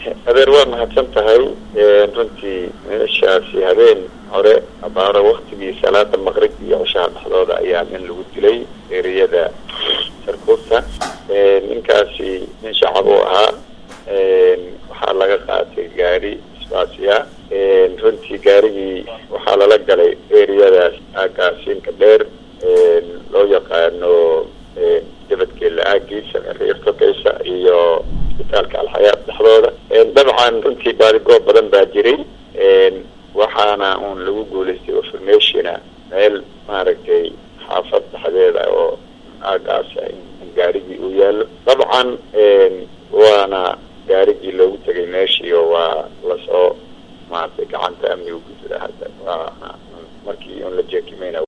adeer waa mahadsan tahay runtii meeshaasi habeen hore abaaro waktigii salaada maqrib iyo cishaha dhexdooda ayaa nin lagu dilay eriyada sarkuurta ninkaasi nin shacab uu ahaa waxaa laga qaatay gaari isbaasiya runtii gaarigii waxaa lala galay eriyadaas aagaasiinka dheer loo yaqaano dabadgeela aagiisa reertogeysa iyo isbitaalka alxayaat dhexdooda dabcan runtii baadigoob badan baa jiray waxaana uun lagu guulaystay informationa meel maaragtay xaafad dhexdeeda oo aagaasa in gaarigii uu yaalo dabcan waana gaarigii loogu tegay meeshii oo waa lasoo maaragtay gacanta amniga gududa hadda waana markii un la jeekimayna